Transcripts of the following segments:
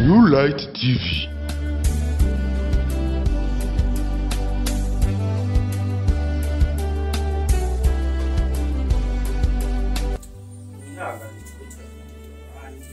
New Light TV. ihangane abandi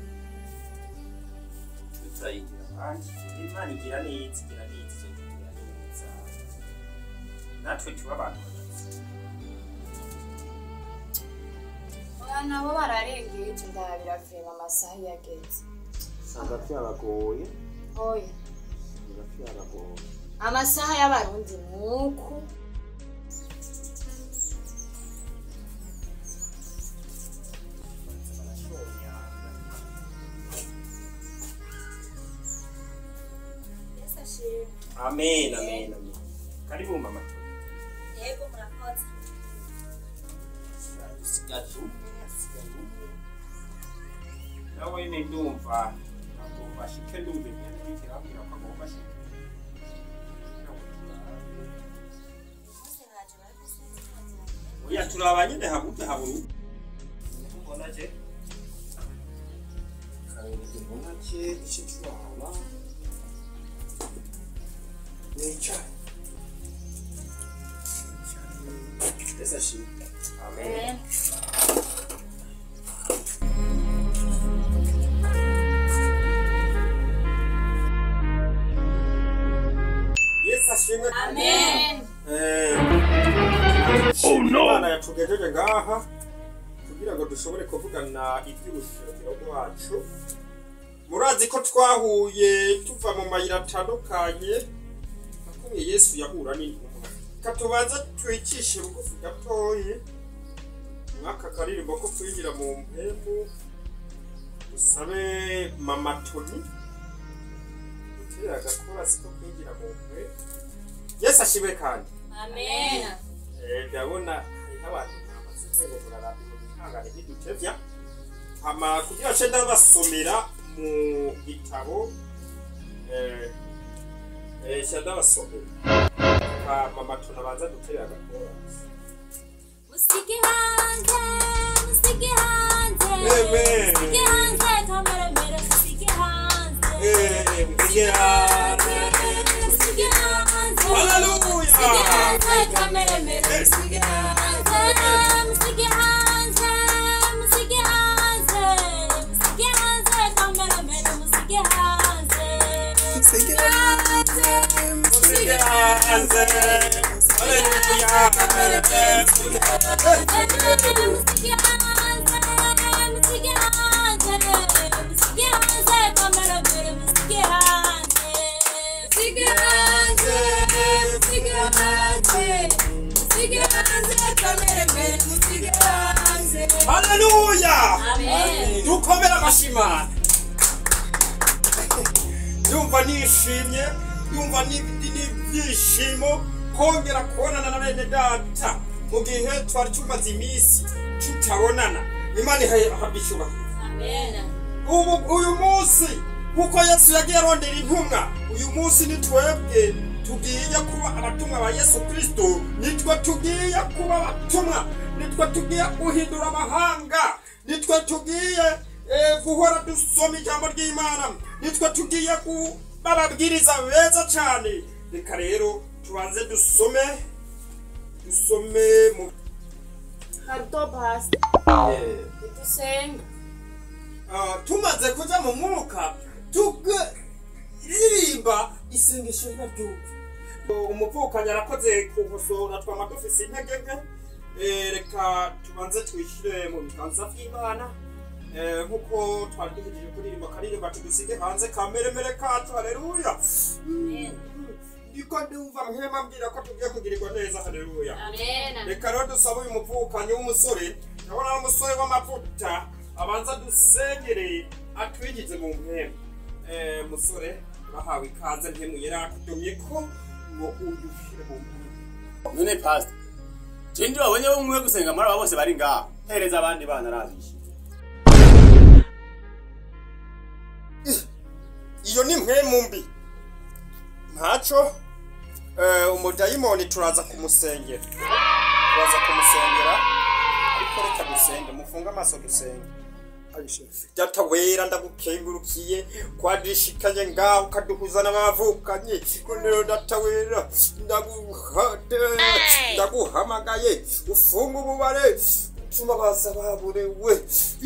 tutayigira abandi imana igira neza igira neza izo tugira neza natwe tuba abantu bagazi Oya nabo bararengeje ndabira vrema amasaha iyo ageze usanga byaragoye oya biba byaragoye amasaha y'abarundi nuku barashonyanga Yesu ashimwe. amen amen amen karibu mama Yego murakoze. sigatu nawe ne ndumva agomba ashike ndumva imyenda iriko irambwira ko agomba ashike Mose haje barafise oya turaba nyine habuze haburu mbona je karenge mbona je ico turaba nicaye Yesu ashimwe amen Yesu ashimwe amen Oh no! Imana yatugejeje ngaha kugira ngo dushobore kuvugana iby'ubushingiro bwacu murazi ko twahuye tuva mu mayira atandukanye akomeye yesu yahura n'intumwa katubanza twicishe bugufi gatoye mwaka karirimbo ko kwinjira mu mpemu dusabe mama toni dutere agakorasi ko kwinjira mu mpemu yesu ashimwe kandi amen Eh, ndabona hariho abantu bamaze ngo murarambirwa mwihangane ntidutevya hama kugira nce ndabasomera mu gitabo eh, eh, nca ndabasomera hama matuna baza duterera agakorasi Musige hanze, musige hanze. Amen. Musige hanze, kamera mbere musige hanze. Eh, musige hanze. Musige hanze. Hallelujah. Musige hanze, kamera mbere musige hanze. Musige hanze, musige hanze. Musige hanze, kamera mbere musige hanze. Musige hanze, musige hanze Hallelujah. Hallelujah. amen dukomere amashimana yumva nishimye yumva n'ibindi n'ibyishimo kongera kubonana na bene data mu gihe twari tumaze iminsi tutabonana imana ihabwa icyubahiro amen ubu uyu munsi kuko yesu yagiye arondera intumwa uyu munsi ni twebwe tugiye kuba abatumwa ba yesu kirisito nitwe tugiye kuba abatumwa nitwe tugiye guhindura amahanga nitwe tugiye eh, guhora dusoma ijambo ry'imana nitwe tugiye kuba ababwiriza beza cyane reka rero tubanze dusome dusome mu karuto pasi eh, dusenga Ah, tumaze kuja mu mwuka tugaririmba isengesho riraryumva umuvukanyi arakoze kugosora twama dufise intege nke Eh, reka tubanze twishyire mu biganza vy'imana Eh, nk'uko twari duhejeje kuririmba akaririmba tugusige hanze kameremere kacu haleluya ndiko ndumva mpema mbwira ko tugiye kugirirwa neza haleluya amen reka rero dusabe uyu muvukanyi w'umusore ndabona ari umusore w'amavuta abanza dusengere atwigize mu mpemu Eh, musore bahawe ikaze mpemu yari akudomye ko ngo uyushyire mu mpemu none pastor je ndi wabonye umwe gusenga muri aba bose bari ngaha hereza abandi bana arabishi iyo ni mpemu mbi ntaco eh, umudayimoni turaza kumusengera turaza kumusengera ariko reka dusenge mufunge amaso dusenge data wera ndagukengurukiye kwadishikanye ngaho ukaduhuza n'abavukanye rero data wera ndaguhade ndaguhamagaye ufunga ububare utuma baza baburewe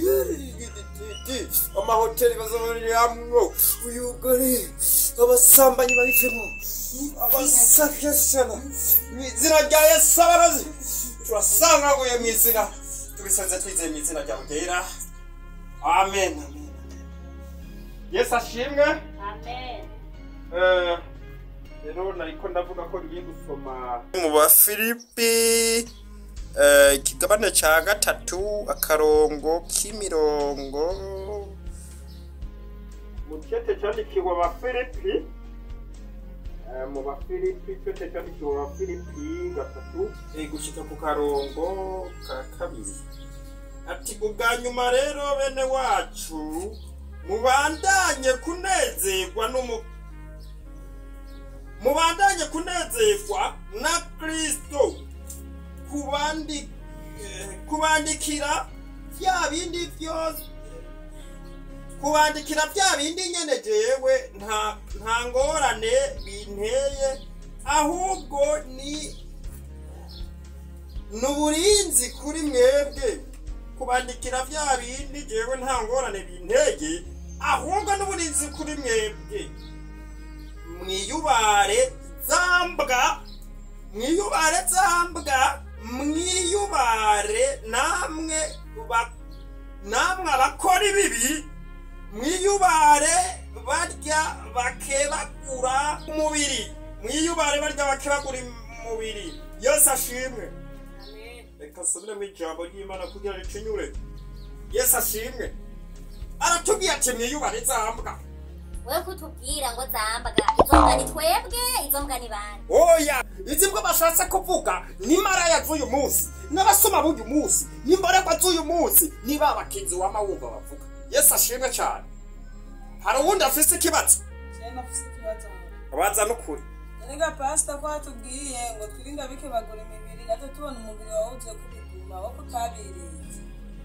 amahoteli bazabariramwo uyugare abasambanyi babivemo abasakashana mu izina rya yesu abarazi turasangaguye mu izina tubisanze twizeye mu izina ryawe ryera amen amen yesu ashimwe amen Eh, rero nariko ndavuga ko ngiye gusoma mu bafilipi eh, ikigabane ca gatatu akarongo k'imirongo mu cete candikiwe abafilipi eh, mu bafilipi cete candikiwe abafilipi gatatu eh, gushika ku karongo ka kabiri ati ubwa nyuma rero bene wacu mubandanye kunezerwa n'umu mubandanye kunezerwa na kristo kubandi eh, kubandikira bya bindi byose kubandikira bya bindi nyene jewe nta nta ngorane binteye ahubwo ni nuburinzi kuri mwebwe kubandikira bya bindi jewe nta ngorane bintege ahubwo n'uburinzi kuri mwebwe mwiyubare zambwa mwiyubare zambwa mwiyubare namwe ba- namwe abakora ibibi mwiyubare barya bakebagura umubiri mwiyubare barya bakebagura umubiri yose ashimwe reka nsubiremo ijambo ry'imana kugira ricunyure yesu ashimwe aratubwiye ati mwiyubare zambwa we kutubwira ngo zambwa izo mbwa ni twebwe izo mbwa ni bande oya izi mbwa bashatse kuvuga ni maraya z'uyu munsi n'abasoma b'uyu munsi n'imborerwa z'uyu munsi ni ba bakinzi wama wumva bavuga yesu ashimwe cyane hari uwundi afise ikibazo cyane afite ikibazo abanza n'ukuri erega pasita ko hatubwiye ngo twirinde abikebagura imibiri natwe tubona umubiri wawe ugiye kubiguma wo kutabiriye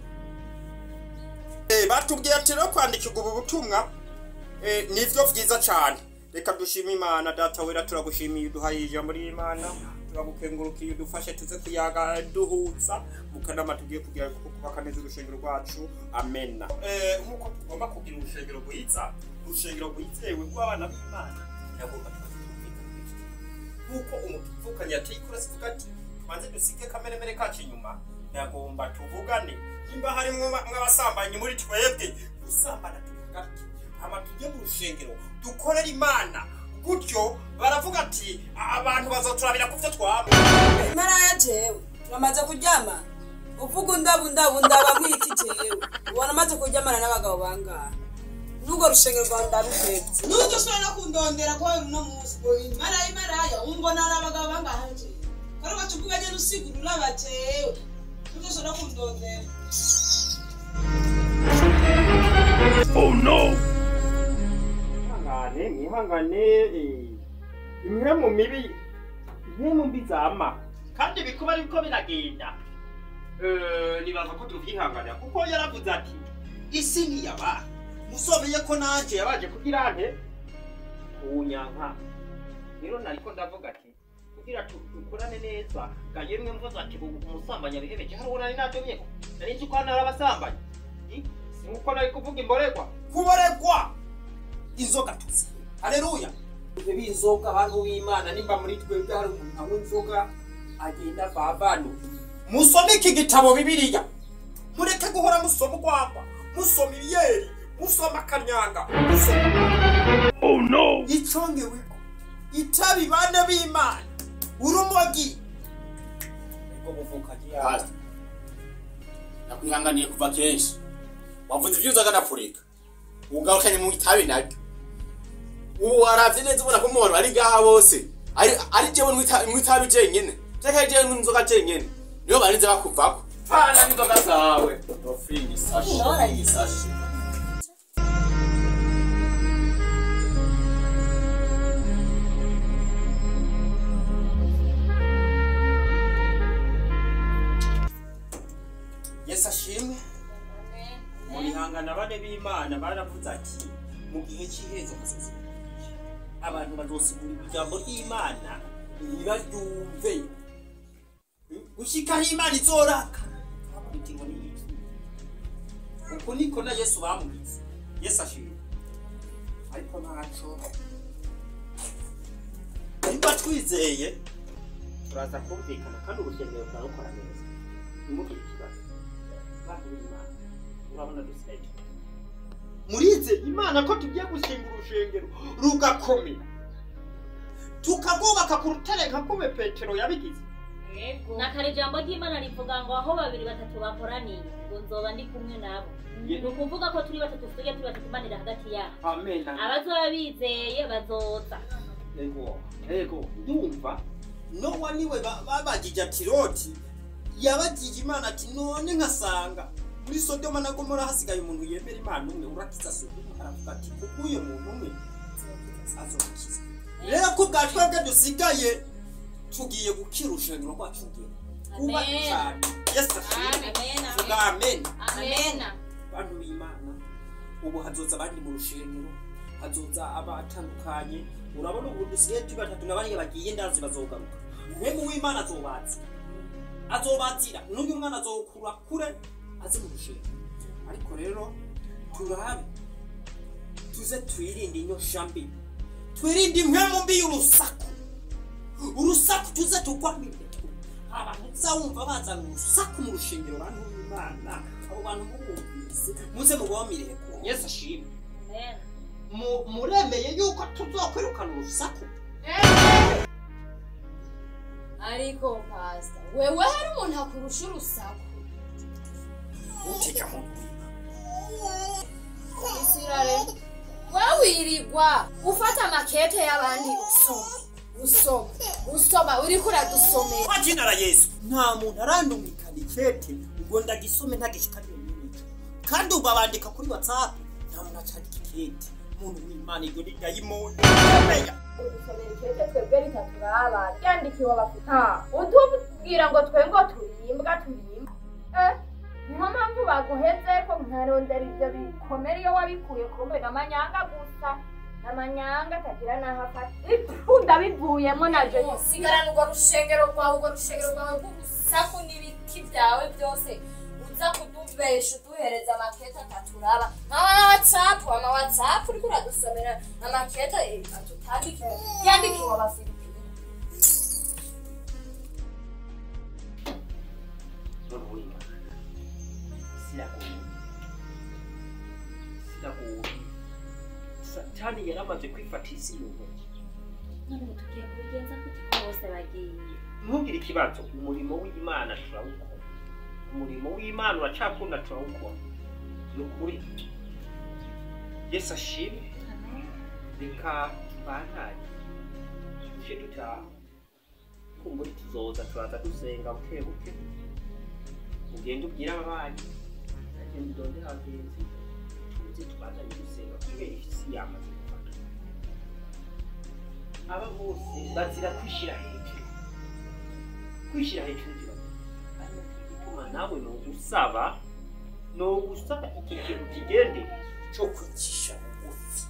Eh, batubwiye ati rero kwandikirwa ubu butumwa eh, nivyo vyiza cyane reka dushime imana data wera turagushimiye uduhaye ijambo ry'imana turagukengurukiye udufashe tuze kuyaga duhuza mukanama tugiye kugira kubaka neza urushengero rwacu amena Eh, nk'uko tugomba kugira urushengero rwiza urushengero rwizewe rw'abana b'imana yagomba nk'uko umuvukanye yateye ikurasi ivuga ati tubanze dusige kameremere kacu inyuma yagomba tuvugane nimba harimwo mw'abasambanyi muri twebwe gusambana tubihagati hama tujye mu rushengero dukorere imana gutyo baravuga ati abantu bazoturabira ku byo twaba maraya jewe turamaze kuryama uvuga undabundabunda bamwita jewe ubona amaze kuryamana n'abagabo bangahe n'urwo rushengero rwawe ndarutetse n'ujya ushobora no kundondera kubera uno munsi ngo maraya maraya umbona ari abagabo bangahe jewe kari ugaca uvuga nyine usigurura bajewe n'ujya ushobora no kundondera mwihangane mwihangane eh, imwe mu mibi imwe mu mbi zama kandi bikuba ariko biragenda Eh, nibaza ko tuvyihanganira kuko yaravuze ati isi ntiyaba musomeye ko nanje yabaje kugira nte kunyanka rero nariko ndavuga ati kugira tu- dukorane neza ga yemwe mvuze ati ubu umusambanyi abihebeje hari uwo nari nadomyeko nari nzi ko hano hari abasambanyi I, si nkuko nari kuvuga imboregwa kuboregwa inzoga tuzi haleluya ibyo b'inzoga abantu b'imana nimba muri twebwe hari umuntu anywa inzoga agenda vavano musome iki gitabo bibiliya mureke guhora musoma urwamba musoma ibiyeri musoma akanyanga musoma oh no icongeweko itabi bane b'imana urumogi ubwo buvukanyi Pastor, nakwihanganiye kuva kenshi wavuze ibyo uzaga napfurika ugarukanye mu itabi naryo ubu waravye neza ubona ko umuntu ari ngaha bose ari ari jewe mu itabi jenyene cyangwa ari jewe n'inzoga jenyene niyo barinze bakuvako fana n'inzoga zawe no free sashi no free sashi yesu ashimwe murihangane b'imana baravuze ati mu gihe cy'iherezo hazaza abantu bazosigura ijambo ry'imana ntibaryumve gushikaho imana izoraka hakurikirwa n'iyiki uku niko na yesu bamugize yesu ashimwe ariko ntaco niba twizeye turaza kumvikana kandi urusengero turarukora neza ntimugire ikibazo bantu b'imana urabona dusigaye murize imana ko tugiye gushinga urushengero rugakomera tukagubaka ku rutare nka kume petero yabigize na kare ijambo ry'imana rivuga ngo aho babiri batatu bakoraniye ngo nzoba ndi kumwe nabo Ye- ni ukuvuga ko turi batatu tujye turi batatu imanira hagati yabo amen abazoba bizeye bazoza ego ego ndumva nowa niwe ba- babagije ati loti yabagije imana ati none nkasanga muri sodoma na gomora hasigaye umuntu yemera imana umwe urakiza sodoma aravuga ati kuko uyo muntu umwe azokiza rero ko bwa twebwe dusigaye tugiye gukira urushengero rwacu rugiye kuba Amen. cyane yesu ashimwe Amen. vuga amen amena bantu b'imana ubu hazoza abandi mu rushengero hazoza abatandukanye urabona ubu dusigaye turi batatu na bariya bagiye ndazi bazogaruka mwemu w'imana azobaza azobazira n'uyu mwana azokura kure aze mu rushengero ariko rero turabe tuze twirinde inyosha mbi twirinde impwemu mbi y'urusaku urusaku tuze tugwamire abantu uzawumva bazana urusaku mu rushengero bantu b'imana abo bantu mubumvise muze mubamire ku yesu ashimwe Amen. Mu- muremeye yuko tuzokwirukana urusaku ariko pasita wewe hari umuntu akurusha urusaku utega mu isirare wewe wirirwa ufata amakete y'abandi usoma usoma usoma uriko uradusomera kwa jina la yesu nta muntu arandumikana ikete ngo ndagisome ntagishikanire n'imico kandi ubu abandika kuri whatsapp nta muntu acandika ikete muntu w'imana iryo ni dayimoni Amen. udusomera ikete twebwe ritaturaba ryandikiwe abafite utubwira ngo twe ngo turimbwa turimbwa eh niyo mpamvu baguheze ko nkarondera ibyo bikomere iyo wabikuye kumbe n'amanyanga gusa n'amanyanga atagira n'aho afata ipfu ndabivuyemo nabyo sigarana urwo rushengero rwawe urwo rushengero rwawe rw'urusaku n'ibiki byawe byose uza kudubesha uduhereza amakete ataturaba nk'ama watsapu ama watsapu uriko uradusomera amakete atutandikiwe yandikiwe abafilipine muntu w'imana siragoye siragoye satani yaramaze kwifata isi mu ntoki none ubu tugiye kubigenza gute bose bagiye ntugire ikibazo umurimo w'imana turawukora umurimo w'imana uracakunda turawukora ni ukuri yesu ashimwe Amen. reka tubandanye tuje dutaha kumbura tuzoza turaza dusenga buke buke ugende ubwire ababanyi agenda udondera abagenzi tuze tubandanye dusenga kubera isi yamaze gufata aba bose bazira kwishyira hejuru kwishyira hejuru kibazo ari nacyo gituma nawe ni ugusaba ni ugusaba iki kintu kigende cyo kwicisha bugufi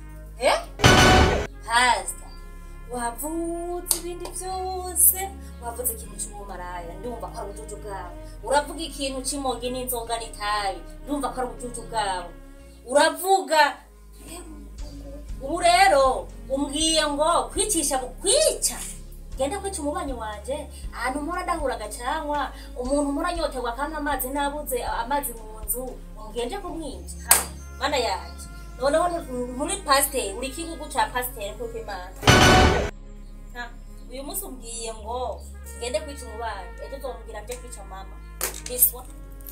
pasita wavutse ibindi byose wavuze ikintu cy'ubumaraya ndumva ko ari ubujuju bwabo uravuga ikintu cy'imogi n'inzoga n'itabi ndumva ko ari ubujuju bwabo uravuga ubu rero umbwiye ngo kwicisha bukwica genda kwica umubanyi wanje ahantu mpora ndahuraga cyangwa umuntu mpora anyoterwa kandi amazi nabuze amazi mu nzu ngende kumwica Ha, mana yanjye noneho ni- muri pasiteri uri ikigugu cya pasiteri kuko imana Ha, uyu munsi umbwiye ngo ngende kwica umubanyi ejo uzomubwira nje kwica mama biswa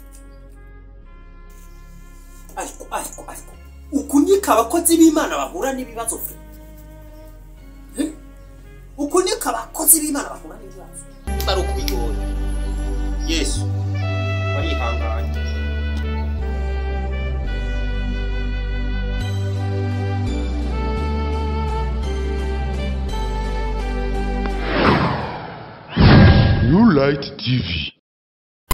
ariko ariko ariko uku niko abakozi b'imana bahura n'ibibazo fe Eh? uku niko abakozi b'imana bahura n'ibibazo niba ari ukubigoye yesu warihanganye New Light TV.